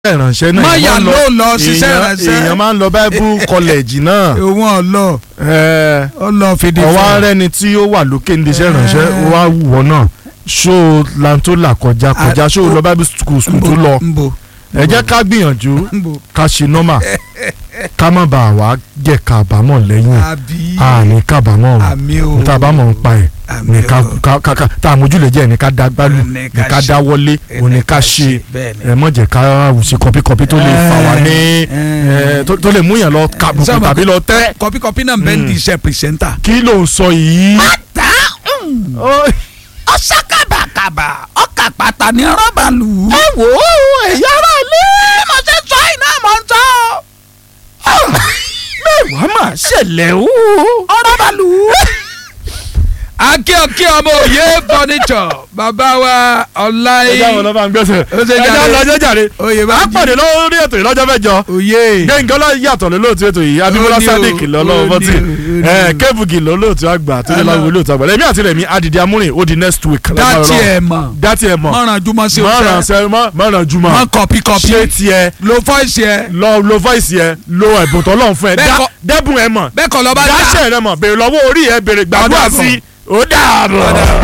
ìrànṣẹ́ náà Má èèyàn yà máa ń ló lọ ṣiṣẹ́ èèyàn- ìránṣẹ́. èèyàn máa ń lọ bible college náà òun ọlọ ẹ, ọlọ fìdí ọwọ́ arẹni tí ó wà lókè ní iṣẹ́ ìrànṣẹ́ ó wá wù ọ́ náà ṣó lantola kọjá kọjá ṣó lọ bible school school tó lọ nbo ẹ jẹ́ ká gbìyànjú nbo ká ṣe nọ́mà ká má bàa wá jẹ́ kábàámọ̀ lẹ́yìn àbí àní kábàámọ̀ o àmì o níta bá mọ̀ ń pa ẹ̀ àmì ní ká o ká ká ká tá a mójúlẹ̀ jẹ́ ní ká dá gbálù Ní ní ká ká ṣe. dá wọlé òní ká ṣe bẹ́ẹ̀ ni ẹ mọ̀ jẹ́ ká ṣe kọpíkọpí tó lè fà wá ní Eh, ẹ, tó- tó lè mú yàn lọ kàbùkù Sábà- tàbí lọ tẹ́ kọpíkọpí náà bẹ́ẹ̀ ní iṣẹ́ pìrìsẹ́ńtà. kí ló ń sọ yìí. ta Ó- ọ̀sá kàbàkàbà ọkà pàtà ní rọ́bà lù ú. ẹ wò ó ẹ̀yà ara lé mo ṣe sọ iná mọ̀ ń sọ. mẹ́wàá mà ṣẹlẹ̀ o. ọ̀rọ̀ bá lù ú. akíọ̀kí ọmọ òye furniture bàbá wa ọláyé ẹja wọn lọ bá ń gbẹ́sẹ̀ Ó ṣe ẹja jàre. lọ́jọ́ jàre oyè bá a pàdé lórí ètò yìí lọ́jọ́ mẹ́jọ òye gbẹ̀ngàn lọ yàtọ̀ lólóòtú ètò yìí abimọlá Ó ní o, sadiq lọ́lọ́wọ́ ó bọ́tì ní o, ó ní ẹ o. kébùgì lólóòtú àgbà tó yẹ láwùjọ olóòtú àgbà lẹ́mí àti rẹ̀mí adìdí amúrin ó di next week. dátì ẹ̀ mọ̀ dátì ẹ̀ mọ̀ mọ̀ràn jùmọ̀ sí mọ̀ràn ọ̀sẹ̀ sẹ́ mọ̀ràn jùmọ̀ mọ̀ kọ̀píkọ̀pí ṣé tiẹ̀ lo fọ́ọ̀sì ẹ̀ lọ lo voice yẹ lo ẹ̀bùn tó lọ́n fún ẹ Bẹ́ẹ̀ dá- kọ́- dẹ́bùn ẹ mọ̀ bẹ́ẹ̀ kọ́ lọ́ba dá dáṣẹ̀ rẹ mọ̀ bèrè lọ́wọ́ orí ẹ bèrè gbàdúrà Ọ̀dà sí i ó dàbọ̀.